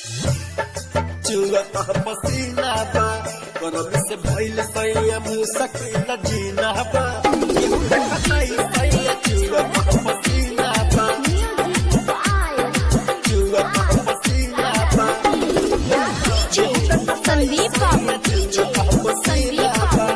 चुअता पसीना बा गरम से भइल सैया मुसकिल जीना बा केहू न कटाई सैया चुअता पसीना बा चुअता पसीना बा संदीप बाबू चुअता पसीना बा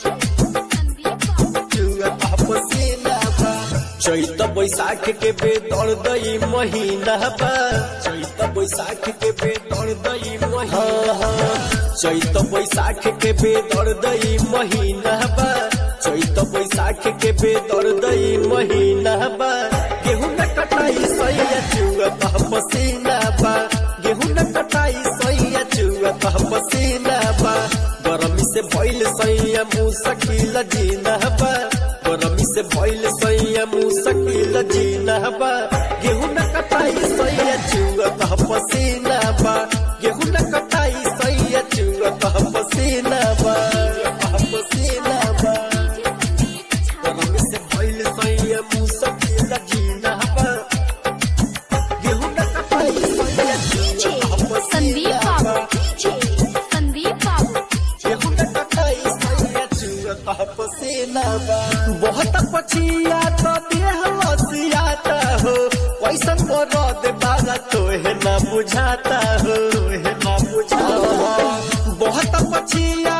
चुअता पसीना बा चैत बैसाख के बेदर दई महीना बा चैत बैसाख के बेदर दई महीना चैत बैसाख के बेदर दई महीना बा चैत बैसाख के बेदर दई महीना बा गेहूं न कटाई सैया चुअत पसीना बा गेहूं न कटाई सैया चुअत पसीना बा गरमी से भइल सैया मुसकिल जीना बा गरमी से भइल सैया मुसकिल जीना बा गेहूं न कटाई सैया चुअत पसीना बा गेहूं न कटाई सैया चुअत पसीना बा पसीना बा गरमी से भइल सैया मुसकिल जीना बा गेहूं न कटाई सैया चुअत संदीप पसीना बाबू बा संदीप बाबू गेहूं न कटाई सैया चुअत पसीना बा बहुत पछिया तो देह लसियाता हो कैसन मरद बागा तोहे ना बुझाता हो तोहे ना बुझाता हो बहुत पछिया